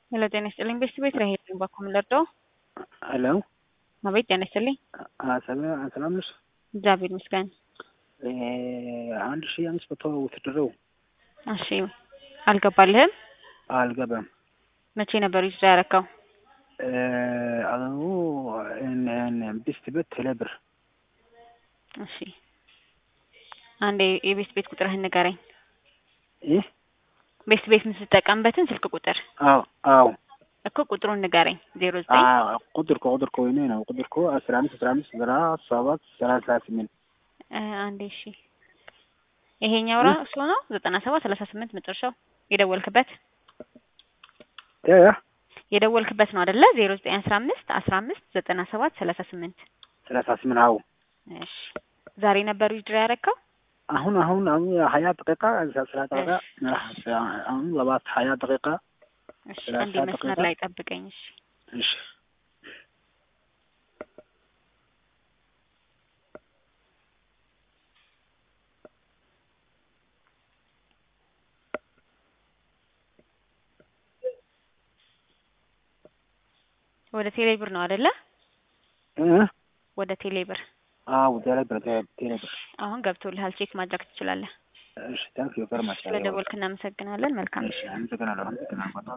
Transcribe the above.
ሄሎ ጤና ይስጥልኝ ቤተሰብ ቤት ላይ ሄድን ባኮ የምንለርደው ሄሎ አቤት ጤና ይስጥልኝ ሰላም ነሽ? እግዚአብሔር ይመስገን አንድ ሺህ አምስት መቶ ውትድረው እሺ አልገባልህም አልገባም። መቼ ነበር ይዛ ያረካው አሁ ቢስት ቤት ቴሌብር እሺ አንዴ የቤት ቤት ቁጥርህን ንገረኝ ይህ ቤት ቤት የምትጠቀምበትን ስልክ ቁጥር አዎ አዎ እኮ ቁጥሩን ንገረኝ ዜሮ ዘጠኝ ቁጥር ኮ ቁጥር ኮ ወይኔ ነው ቁጥር ኮ አስራ አምስት አስራ አምስት ዘራ ሰባት ሰላሳ ስምንት አንዴ እሺ ይሄኛው ራሱ ነው ዘጠና ሰባት ሰላሳ ስምንት መጨረሻው የደወልክበት ያ የደወልክበት ነው አይደለ ዜሮ ዘጠኝ አስራ አምስት አስራ አምስት ዘጠና ሰባት ሰላሳ ስምንት ሰላሳ ስምንት አዎ እሺ ዛሬ ነበር ዊድራ ያረካው አሁን አሁን አሁን ሀያ ደቂቃ ስራ ደቂቃ አሁን ሰባት ሀያ ደቂቃ እሺ አንዴ መስመር ላይ ጠብቀኝ እሺ እሺ ወደ ቴሌብር ነው አይደለ እ ወደ ቴሌብር አዎ ቴሌብር ቴሌብር አሁን ገብቶልሃል ቼክ ማድረግ ትችላለህ እሺ ታንክ ዩ ቨሪ ማች ስለደወልክ እናመሰግናለን መልካም እሺ አመሰግናለሁ አመሰግናለሁ